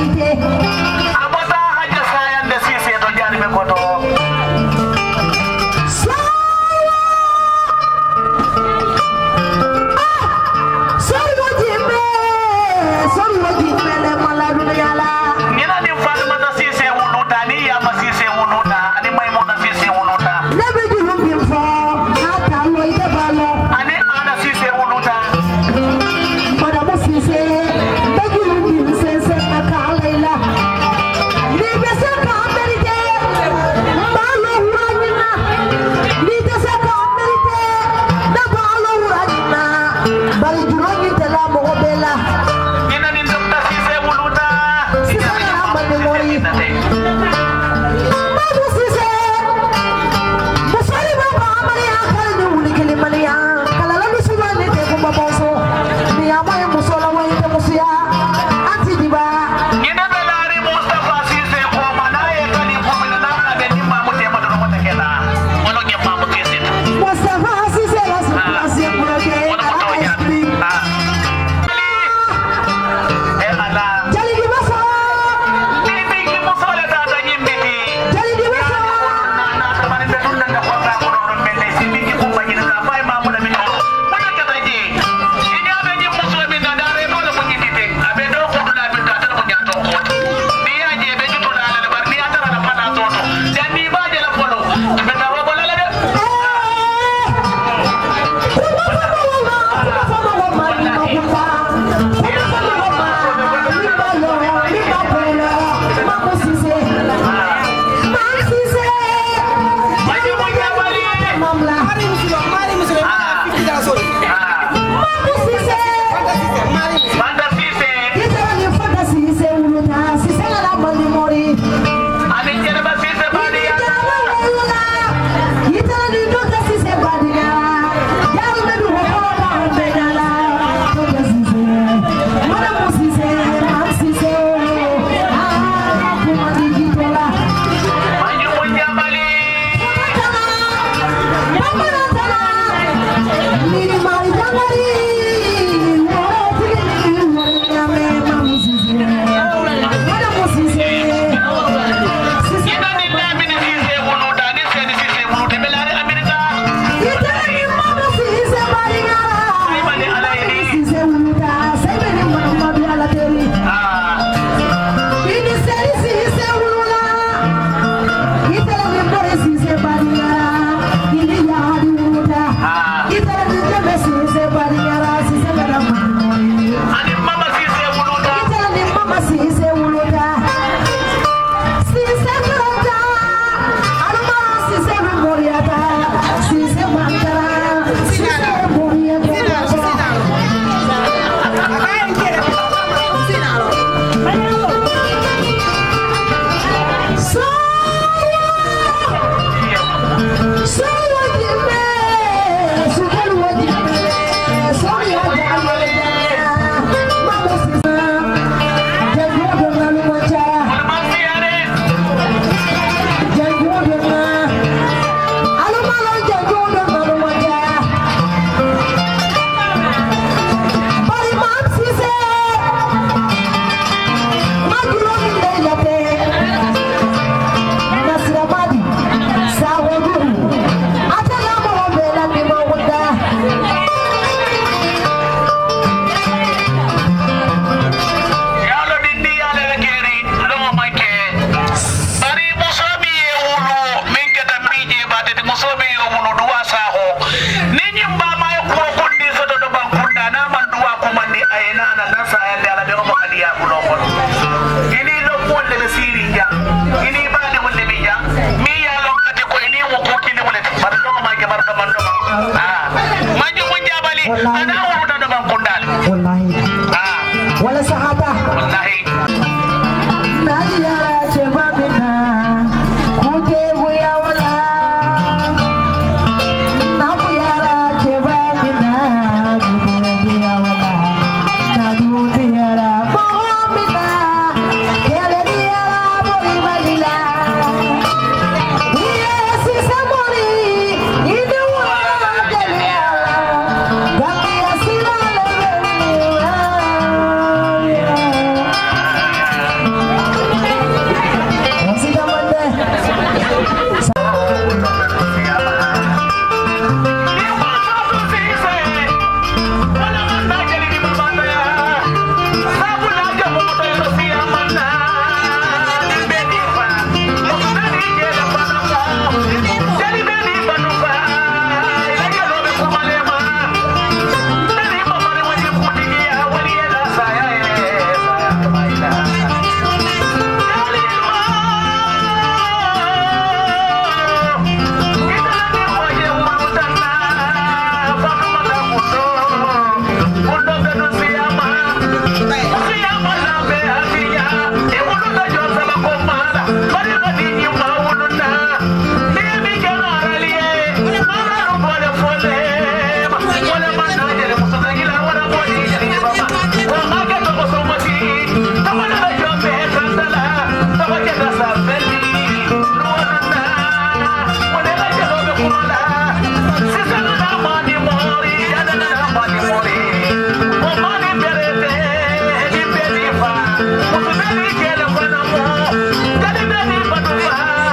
amata hajja sayande sise to jarime koto ñina ni fatimata sise wuluta ni yama sise wuluta ani maymuna sise wuluta ani ana sise wuluta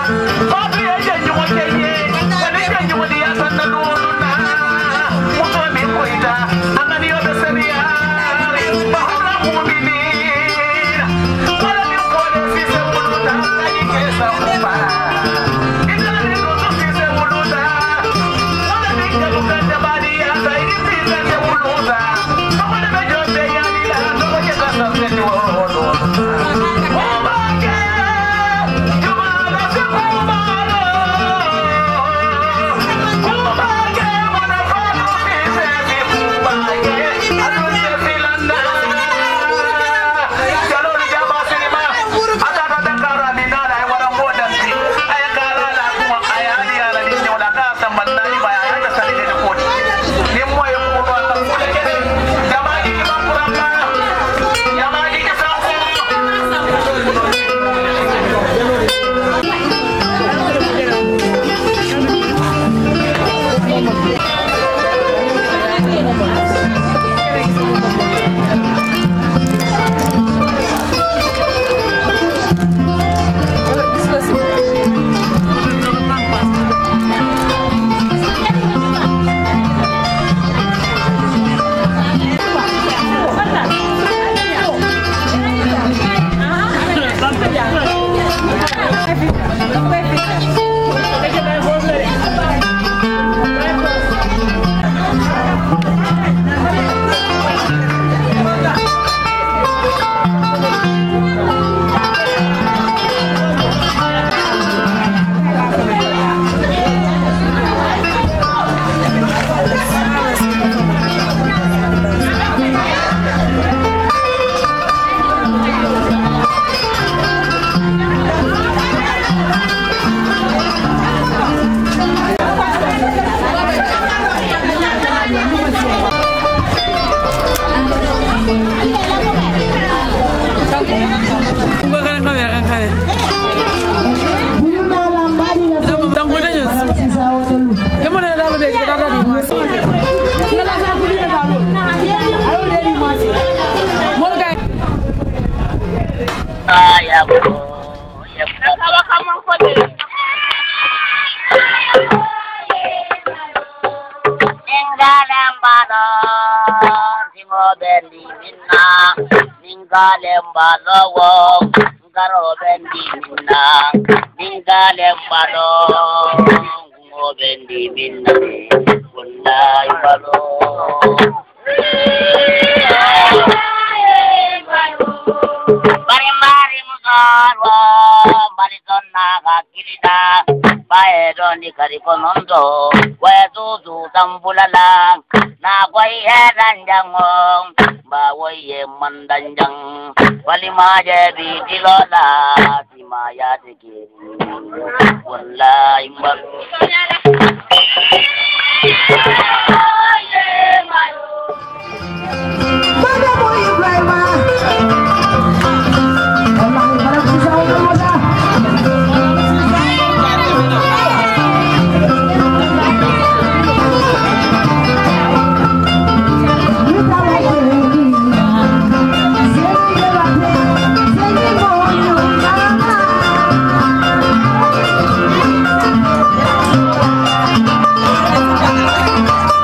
Balawo, ngaro bendi minna, ningale balo, ngo bendi minna, wallahi balo. Bari mari musalwa, bari sonna kakirida, bae doni kari konondo, wae tutu tambulala, na kwai heranjango, ba waye mandanjang, wali maje bi dilola, sima ya tikiri, wallahi malu. Thank you.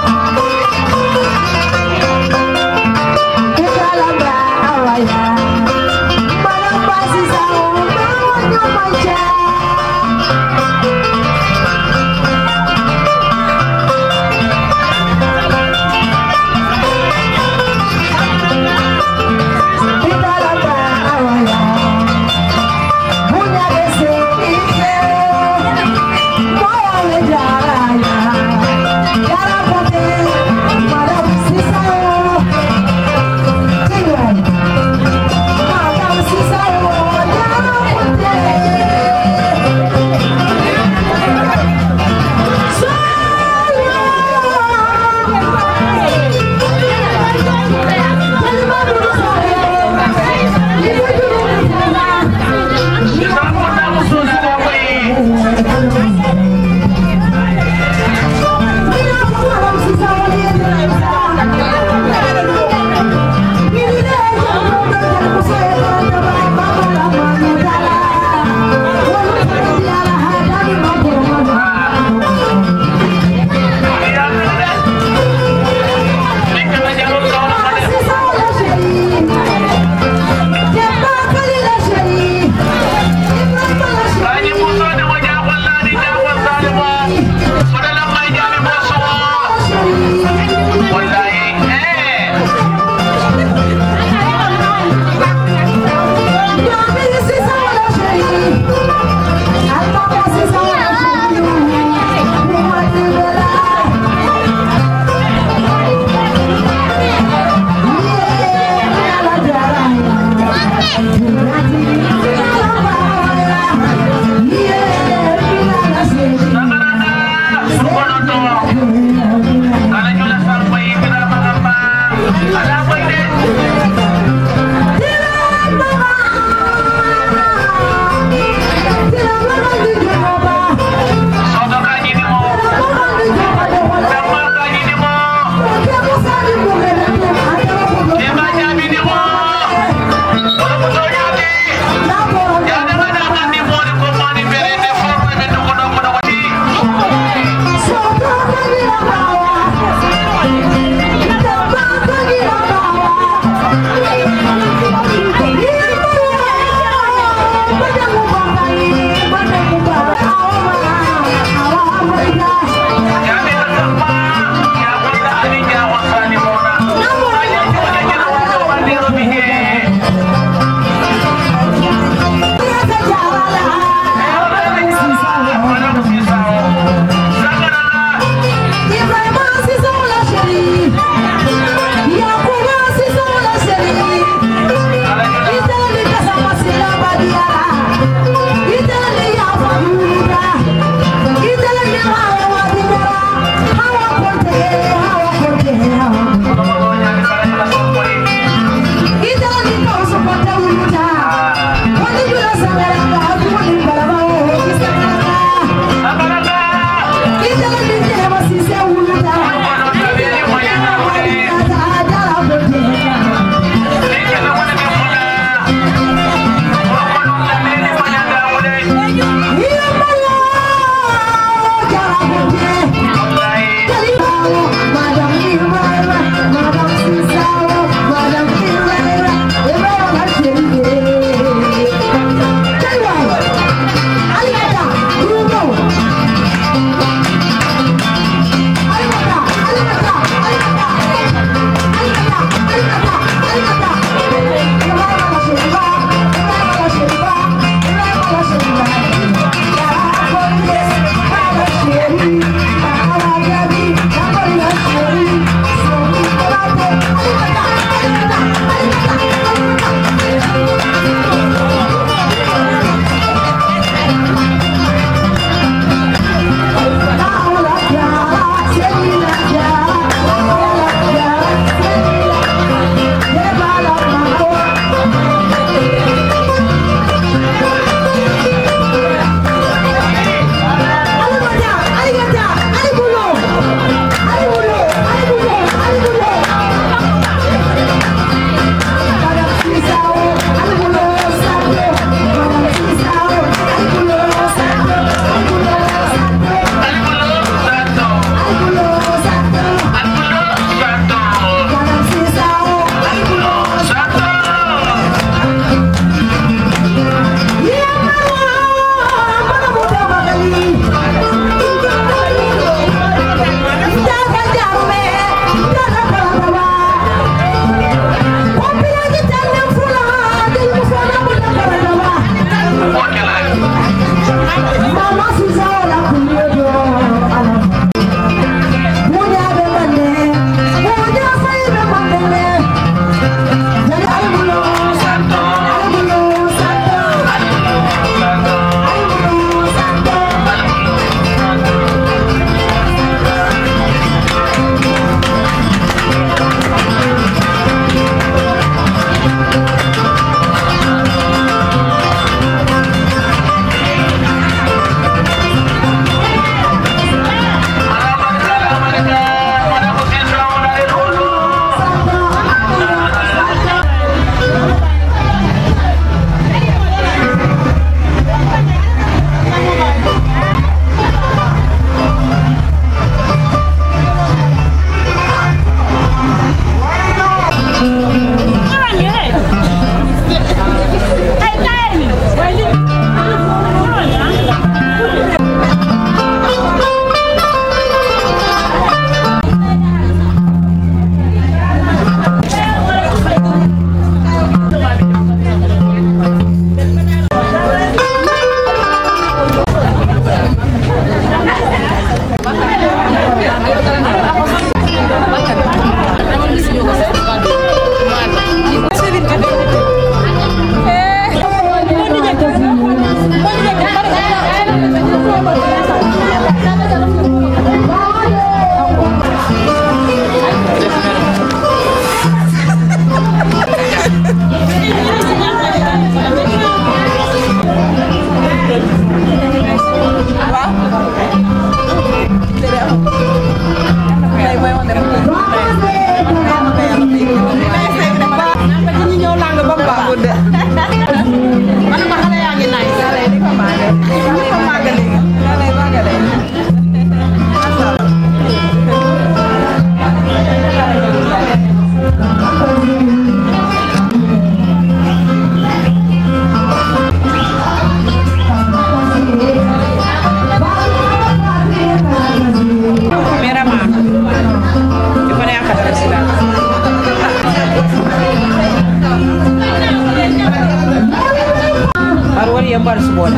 bar subola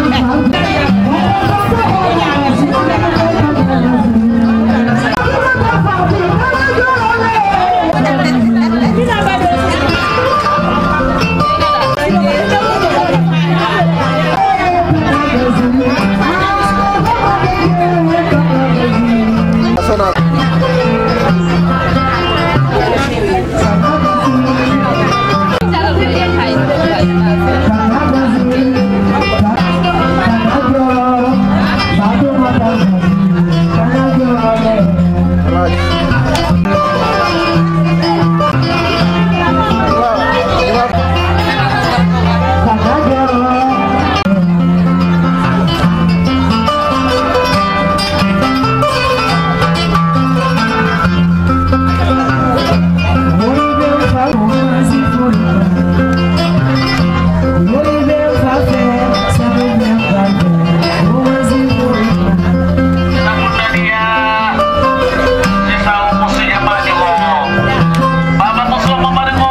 Namun dia Sisa musuhnya maju Baba musuh mamarengo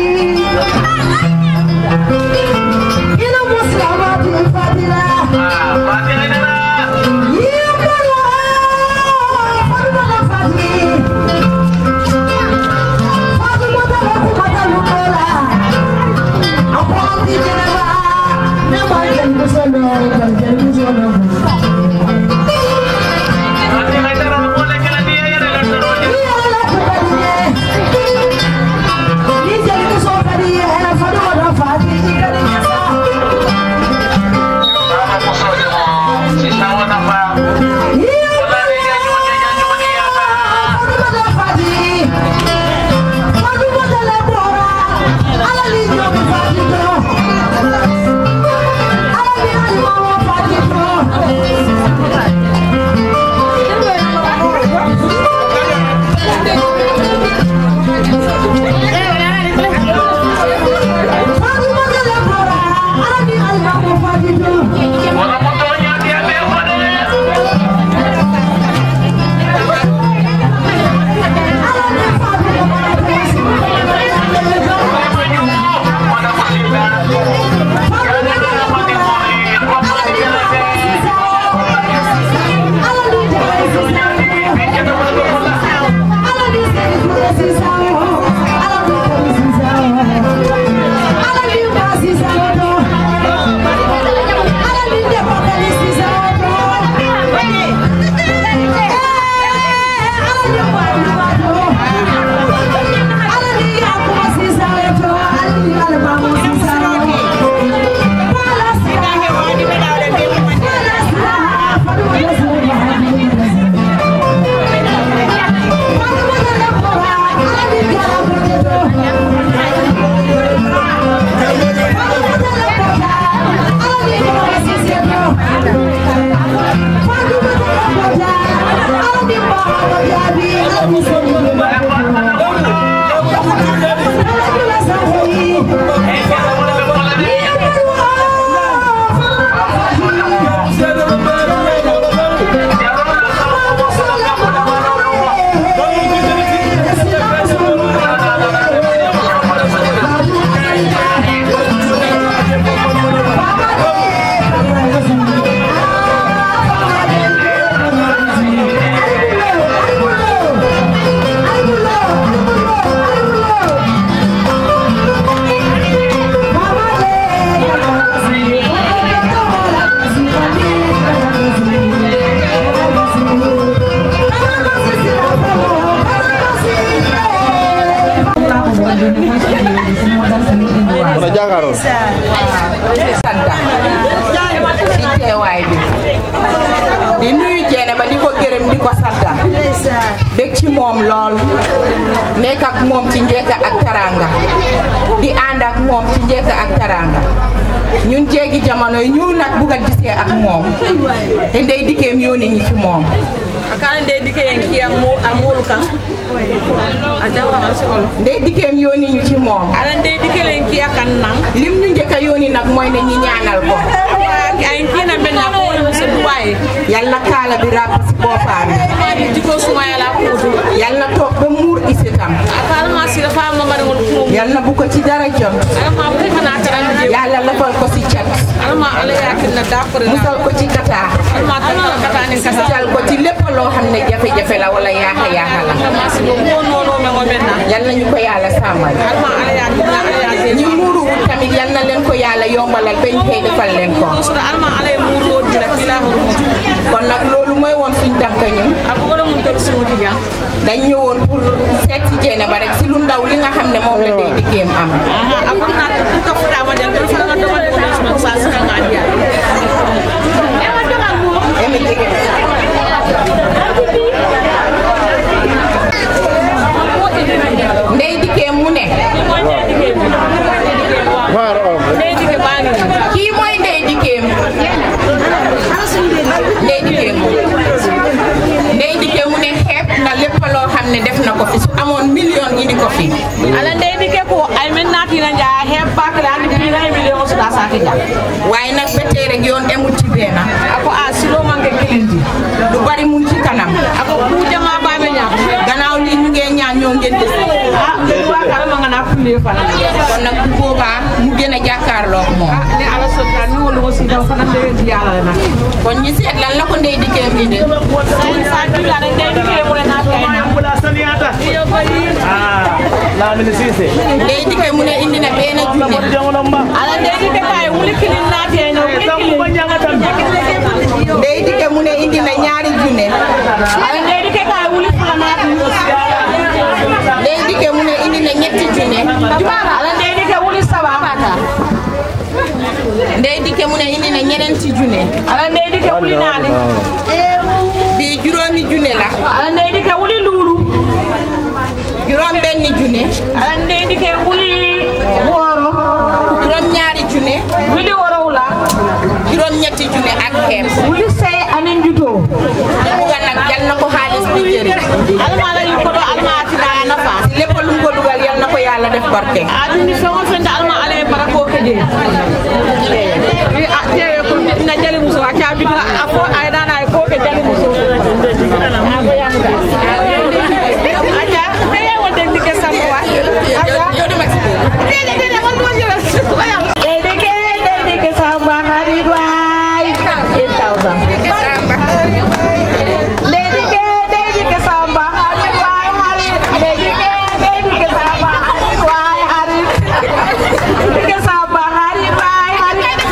Ah, Fadil ini na Fadil ay tara boleh kila dia ya dengan serunya Baba musuhnya mo Sisa wana pa Wala rin yan yun yan yan yun yan yan Wala motornya dia bebo deh Pada musibah Karena dia mati mori Apa dia lagi Bikin apa bola Mana jàkkaarloo. santa ci teewaay bi di nuyu jeene ba di ko gërëm di ko santa dëkk ci moom lool nekk ak moom ci njëkk ak taranga di ànd ak moom ci njëkk ak taranga ñun jéegi jamono yi ñu nag bugg a gisee ak moom te ndey dikkeem yónni ñi ci moom akana nde dike yen ki amu amulu kan aja wa solo ndey dikkeem yónni ñu ci moom ala nde dike len ki akan nan lim ñu njëkk a yónni nag mooy ne ñi ñaanal ko ay kina benna ko wala so duwaye yàlla kaala bi ràpp si boppam diko suma yala kudu yàlla toog ba muur isitam akala ma sila fa ma mari ngol kurum yàlla bu ko ci dara jot ala ma ko kana tan yàlla lafal ko si cat alma ala yakinna dapre musal ko ci kata alma tanala katani kasa musal ko ci lépp loo xam ne jafe-jafe la wala yaaxa yaaxa la masi ko mo nono me ngo menna yal nañu ko yàlla sàmmal alma ala yakinna ala ñi yakinna muuru wut tamit yal na leen ko yàlla yombalal bañ xëy defal leen ko suda alma ala muro dira kila hurmo kon nag loolu mooy woon suñ tànk ñun ako wala mun tok sumu tiga dañ ñëwoon pour seet si jeene ba rek si lu ndaw li nga xam ne moom la day diggeem am aha ako na ko ka futa ma jang ko fa nga do ma ko ma sa sa nga dia emi jege ndey dikkee mu ne ndey dige bangi kii mooy ndey dikkeem ndey dikkeem ndey dikkee mu ne xeeb na lépp loo xam ne def na ko fi su amoon million indi ko fi ala ndey dige ko ay men nati na ja he bakle andi bi na mi de suda sa ti ja waaye nag ba tey rek yoon emut ci benn ako a silo manke kilindi lu bari mu ngi ci kanam ako ku jama babe nya gannaaw lii ñu ngee ñaan ñoo ngeen des ah wa kala ma ngana kulle fana kon nag bu boobaa mu gën a jàkkaarloo ak moom ni ala sota ni wolu ko sida fana de di yalla na kon ñi seet lan la ko ndey dikkeem indi sa ju la ndey dige mo na kay na yo ko yi lamini sise ndey dikkee mu ne indi na benn junne jongono mba ala ndey dige kay wuli kilin na te no wuli tambu ba kilin jangatam ndey dikkee mu ne indi na ñaari junne ala ndey dige kay wuli fula na ndey dikkee mu ne indi na ñetti junne ala ndey dige wuli saba mata ndey dikkee mu ne indi na ñeneenti junne ala ndey dige wuli nani bii juróomi junne la ala ndey dige wuli lulu juróom benni junne ala ndey dige wuli woro juróom ñaari junne wuli woro la juróom ñetti junne ak xeeb wuli sey anin juto buga nag yal na ko xaalis bi jëriñ alma la yu ko do alma atina nafa lépp lu mu ko dugal yal na ko yàlla def barke aduni fengo fende alma ala e bara ko keje ni a jewe ko na jali muso a ca bidina a fo ay dana ay ko ke jali muso aja te won de dike sambo wa aja yow dama si biir dede dede man mo jela dede ke dede ke samba hari way 8000 dede ke dede ke samba hari way hari dede ke dede ke samba hari way hari dede ke samba hari way hari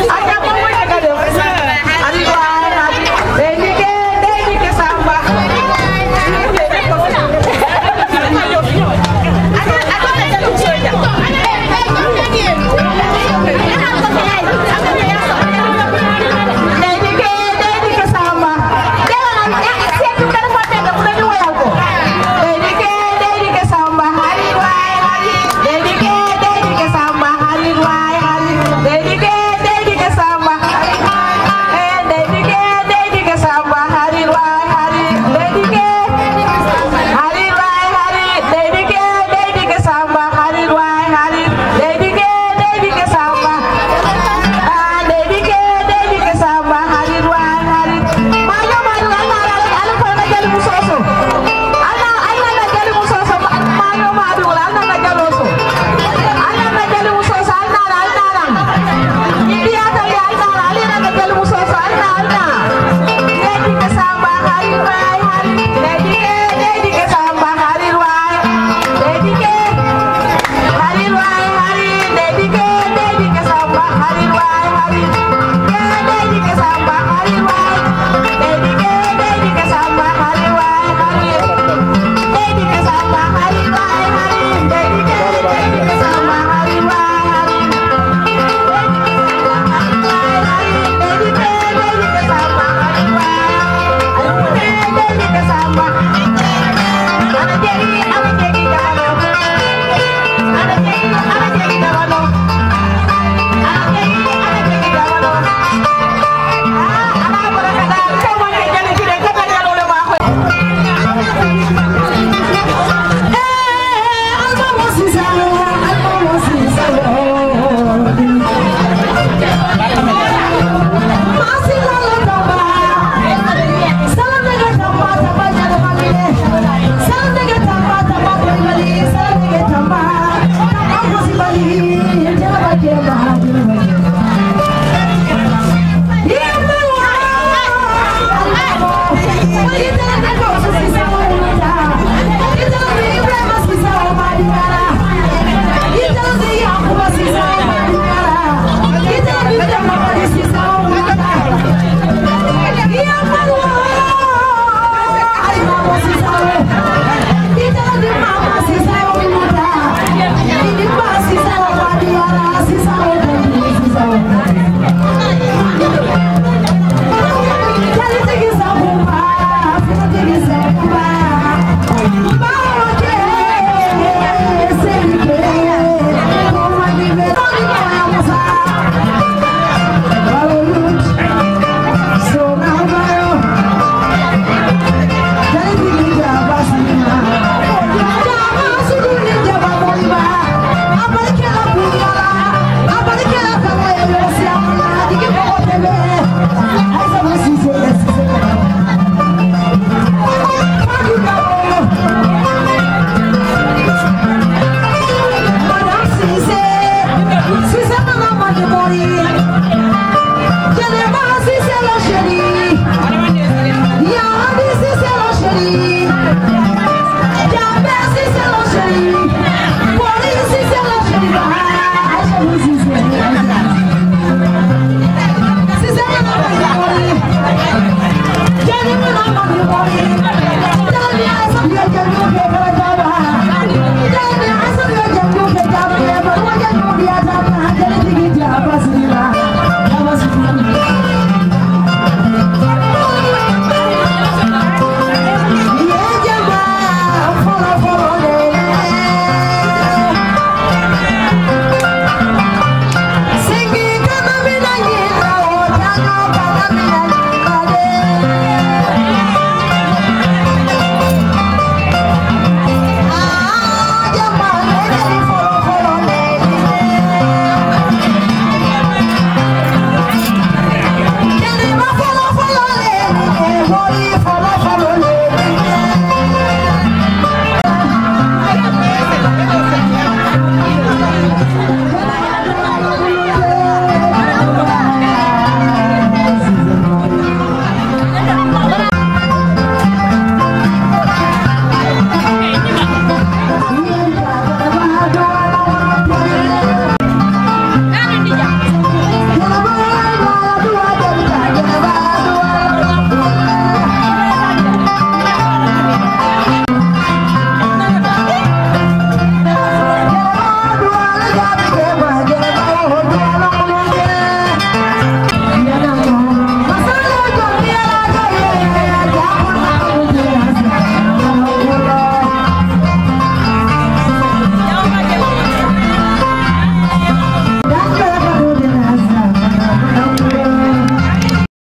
Thank you.